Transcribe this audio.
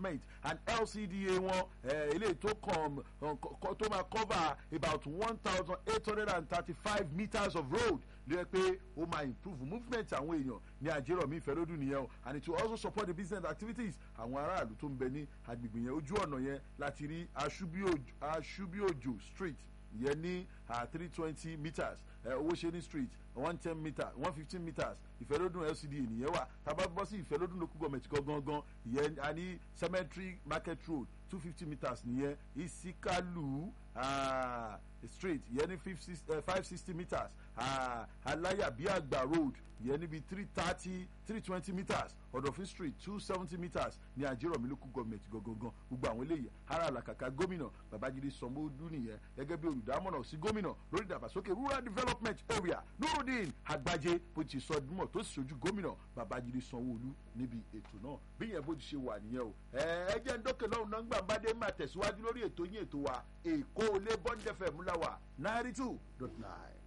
development and lcda wọn eléyìí tó kàn tó máa cover about one thousand eight hundred and thirty-five meters of road ló yẹ pé ó máa improve movement àwọn èèyàn ní àjẹrọ̀mí ìfẹ́lódún nìyẹn o and it will also support the business activities àwọn aráàlú tó ń bẹ ní agbègbè yẹn ojú ọ̀nà yẹn láti rí aṣubíòjò street yẹn ní three twenty meters owóṣeni street one ten meters one fifteen meters ìfẹ́lódún lcda nìyẹn wà tábà bọ́ sí ìfẹ́lódún local government gangan ìyẹn a ní cemetery market road two fifty meters nìyẹn isikalu uh, street ìyẹn ní five sixty meters uh, alayabiagba road ìyẹn níbi three thirty three twenty meters ọ̀dọ̀fin street two seventy meters ní àjẹrọ̀mí local government gangan gbogbo àwọn eléyìí ara àlàkàkà gómìnà babájídé sanwó-olú nìyẹn gẹ́gẹ́ bí olùdámọ̀ràn sí gómìnà lórí ìdàgbàsókè rural development area nurudeen agbájé bó ti sọ dímọ̀ tó sì ṣojú gómìnà babájídé sanwó-olú níbi ètò náà bí yẹn bó ti ṣe wà nìyẹn o ẹ jẹ́ ń dókè lọ́hùn náà gbà bá dé máa tẹ̀síwájú lórí ètò yín ètò wa èkó lé bọ́ńdẹ̀fẹ̀ múláwà náírà two dot nine.